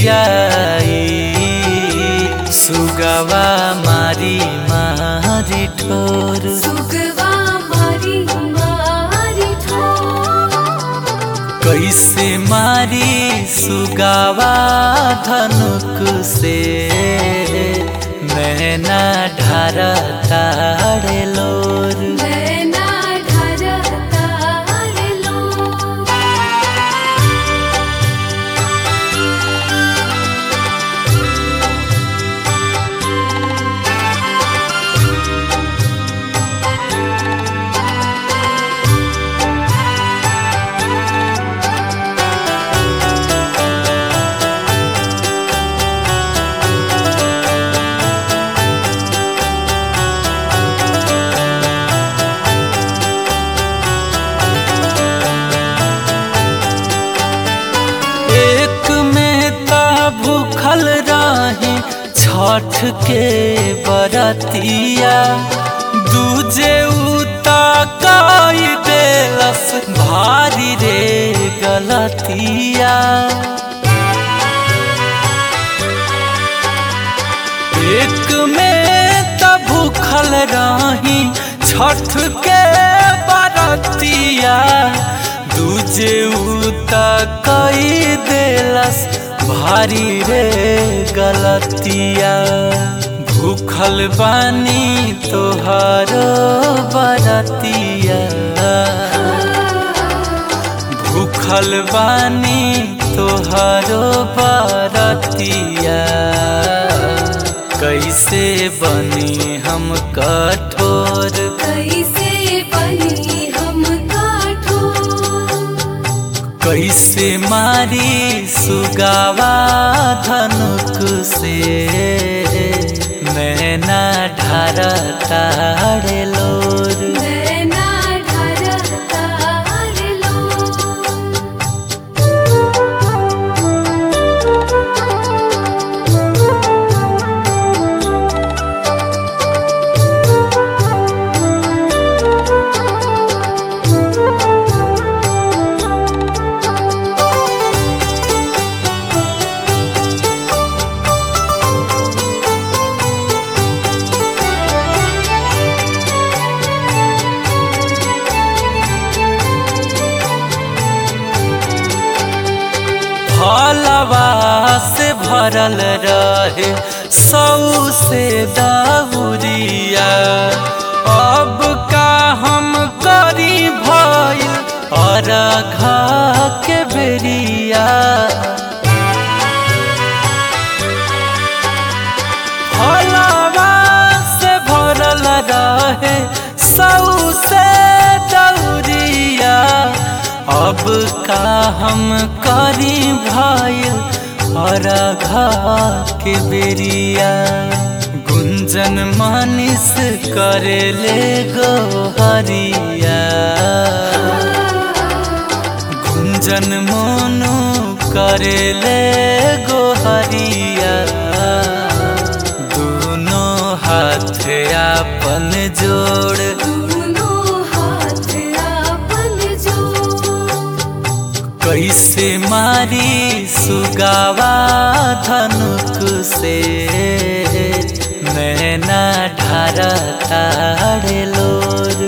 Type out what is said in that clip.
बिरियाई सुगवा मारी मारी ठोर सुगवा मारी मारी ठोर कैसे मारी सुगावा धनुक से मैना ढार ताड़े लोर नैना ढरता लो एक में ता भूखल रही छठ के बरतिया दूजे उता काई देलस भारी रे गलतिया एक में त भूखल रही छठ के बरतिया दूजे उता कई देलस भारी रे गलतिया भूखल बानी तोहारो बरतिया भूखल बानी तोहारो बरतिया कैसे बनी हम कठोर कैसे बनी हम काठोर कैसे मारी सुगावा धनुक से मैना ढार ताड़े लोर नैना ढरता लो फलवा से भरल रहे सौ से दाउरिया अब का हम करी भइल और घा के बेरिया फलवा से भरल रहे सौ से दौरिया अब का हम करी भइल और घा के बेरिया गुंजन मानिस करेले गोहरिया गुंजन मोनू करेले गोहरिया दोनों हाथ अपन जोड़ दोनों हाथ आपन जोड़ कैसे मारी सुगावा धनुक से मैना ढार ताड़े लोर